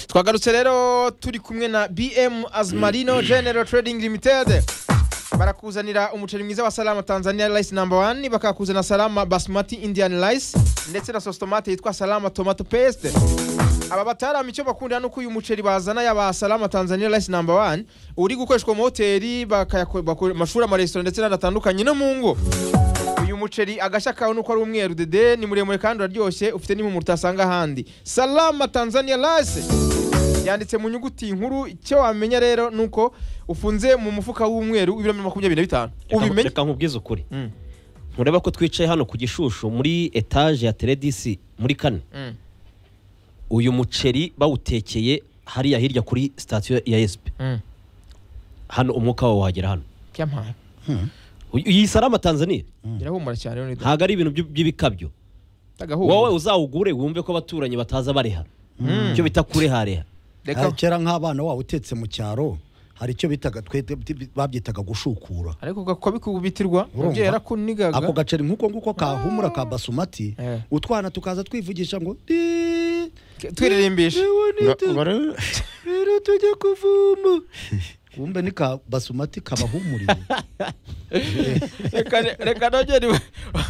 twagarutse rero turi kumwe na bm azmarino general trading limited barakuzanira umuceri mwiza wa salama tanzania rice number one bakakuzana salama basmati indian rice ndetse na sositomate yitwa salama tomato paste aba batarama icyo bakundira nuko uyu muceri bazana yaba salama tanzania rice number one uri gukoreshwa mu mahoteli bakayako- bako- amashuri amaresitora ndetse n'ahantu hatandukanye no mu ngo uyu muceri agashya kawe nuko ari umweru dede ni muremure kandi uraryoshye ufite n'impumuro utasanga ahandi salama tanzania rice yanditse mu nyuguti nkuru icyo wamenya rero nuko ufunze mu mufuka w'umweru w'ibiro makumyabiri na bitanu Reka- ubimenye reka nkubwize ukuri Mm, mureba ko twicaye hano ku gishushu muri etaje ya teredisi muri kane mm. uyu muceri bawutekeye hariya hirya kuri sitasiyo ya esipi Mm. hano umwuka wawo wagera hano Kiyampaye. Uyu- iyi salama tanzania irahumura cyane rero ni dede. ntabwo ari ibintu by'u- by'ibikabyo Tagahura. wowe uzawugure wumve ko abaturanyi bataza bareha Mm. icyo bita kurehareha Reka. hari kera nk'abana waba utetse mu cyaro hari icyo bitaga twe babyitaga gushukura ariko kakabikubitirwa Urumva? umubyeyi yarakunigaga ako gaceri nk'uko nguko kahumura ka basumati Eh. utwana tukaza twivugisha ngo "Di, Ke- twiririmbisha." yewe ni tu- Ngo- ngo- rero tujye kuvuma wumve ni ka basumati kabahumuriye Reka- reka nongere iwe-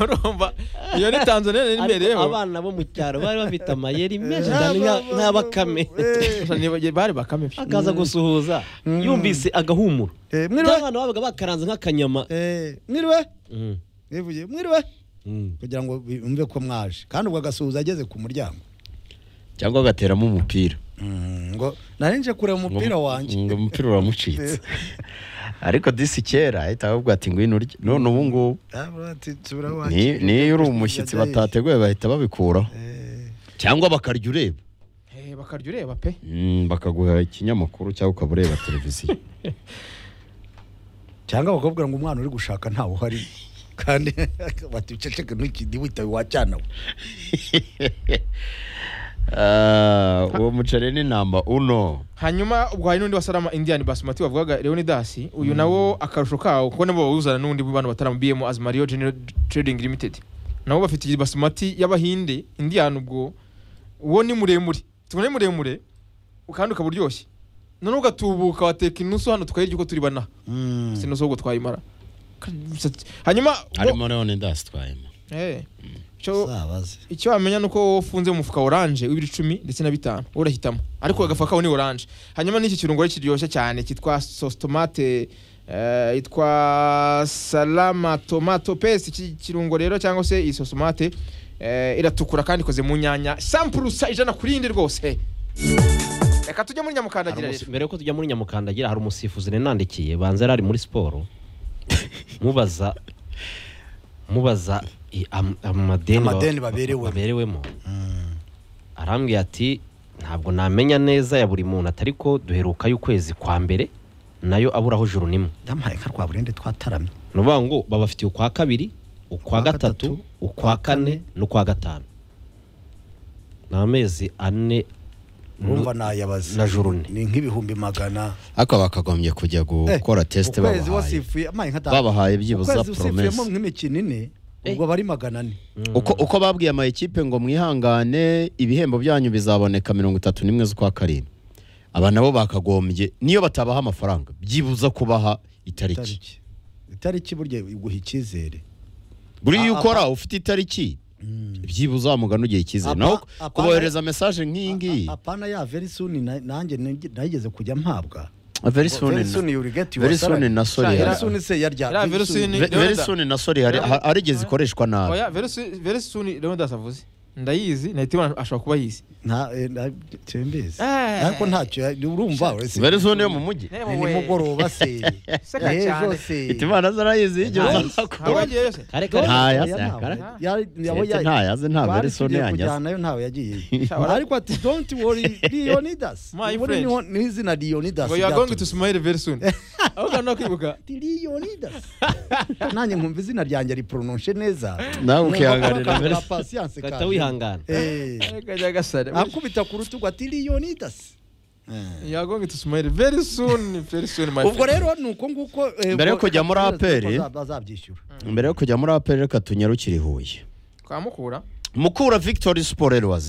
urumva iyo ni tanzania nari ariko imbereho abana bo mu cyaro bari bafite amayeri menshi Eh, cyane nka- aba- nk'abakame Gusa nibagiwe- bari bakame pe. akaza gusuhuza yumvise agahumuro Eh, mwiriwe. by'abantu babaga bakaranze nk'akanyama Eh, mwiriwe Mm, Yivugiye, mwiriwe mm. kugira ngo bumve ko mwaje kandi ubwo agasuhuza ageze ku muryango cyangwa agateramo umupira Mm, ngo narinje kureba umupira Ngo- wanjye ngo umupira uramucitse ariko disi kera ahita ahubwo ati ngwino urye none ubu ngubu Ah, bro, ati, nsubira ni- iwanjye. niyo uri umushyitsi batateguye bahita babikuraho Eh, cyangwa bakarya ureba Eh, bakarya ureba pe Mm, bakaguha ikinyamakuru cyangwa ukaba ureba televiziyo cyangwa bakakubwira ngo umwana uri gushaka ntawe uhari kandi bati uceceke ntukindi witabe wacana we Ah, uwo muceri ni namba uno hanyuma ubwo hari n'undi wa salama indian basmati wavugaga leonidasi uyu nawo akarusho kawo kuko nabo bawuzana n'undi mu bantu batarama bm azmario general trading limited nabo bafite iyi basmati y'abahinde indian ubwo uwo ni muremure tubona ni muremure kandi ukaba uryoshye noneho ugatubuka wateka inusu hano tukayirya uko turi banaha si inusu ahubwo twayimara hanyuma wo- harimo none ndasitwayemo Eh, icyo- sabaze icyo wamenya ni uko ufunze mu mufuka oranje w'ibiro icumi ndetse na bitanu wowe urahitamo ariko agafuka kawe ni oranje hanyuma n'iki kirungo rero kiryoshye cyane cyitwa sositomate eh, yitwa salama tomato paste iki kirungo rero cyangwa se iyi sositomate eh, iratukura kandi ikoze mu nyanya sampurusa ijana ku rindi rwose reka tujye muri Hari nyamukandagira umusi- rero mbere yuko tujya muri nyamukandagira hari umusifuzi nandikiye banza yari ari muri siporo mubaza mubaza i- am- amadeni ba- Amadeni baberewe. baberewemo arambwira ati ntabwo namenya neza ya buri muntu atari ko duheruka y'ukwezi kwa mbere nayo aburaho juru nimwe ndamuhaye nka rwa burende twataramye ni ukuvuga ngo babafitiye ukwa kabiri ukwa Ukwa gatatu gatatu, ukwa kane n'ukwa gatanu ni amezi ane urumva nayabaze na juru ne. ni nk'ibihumbi magana ariko bakagombye kujya gukora tesite ukwezi babahaye wasifuye amaye nka babahaye byibuza ukwezi usifuyemo poromesi nk'imikino ine ubwo bari magana ane uko uko babwiye ama ekipe ngo mwihangane ibihembo byanyu bizaboneka mirongo itatu n'imwe z'ukwa karindwi aba nabo bakagombye niyo batabaha amafaranga byibuza kubaha itariki itariki itariki burya iguha icyizere buriya iyo Ah, ukora ufite itariki byibuza wamugana ugihe icyizere Apa- naho ku- apa- kubohereza mesaje nk'iyi ngiyi A- apana ya verisuni nanjye nageze kujya mpabwa very soon Very na- soon you will get your very soon salary. na sorry Sha, hari- Yeah. verisuni se yarya Iriya verisuni- Ve- very Leonardo. soon na sorry hari- ha- hari igihe zikoreshwa nabi oya very soon rero ndasavuze ndayizi nahita ibona ashobora kuba yizi nta eh, na- cyembezi Eh. ariko ntacyo ya- urumva uretse- very soon yo mu mujyi Eh, ni wowe. nimugoroba se Seka ejo cyane. se Ita imana zarayizi yigeze Ntayo. azakora. Ntawe wagiye yose kare kare Ntaya, Oya, ntawe. kare. Ya- yabo Ndetse ya- ntayaze, nta twari verisoni tugiye yanyaze. kujyanayo ntawe yagiye Shawara. ariko ati don't worry leonidas My ubu friend. niho- ni izina leonidas ngo you are going to ryaturutse. smile very soon aho ukanda kwibuka Ati, leonidas nanjye nkumva izina ryanjye ripronounce neza Nawe Numva ukihanganira akabura verisoni. patience kata kanje. wihangana Eh. kajya gasare akubita ku rutugu ati leonidas You are going to smile very soon, very soon, my ubwo friend. rero ni uko nguko eh, Mbere yo ubwo- kujya muri APR, baza- bazabyishyura mbere yo kujya muri aperi reka tunyarukire i huye Kwa Mukura. mukura victory siporo wazi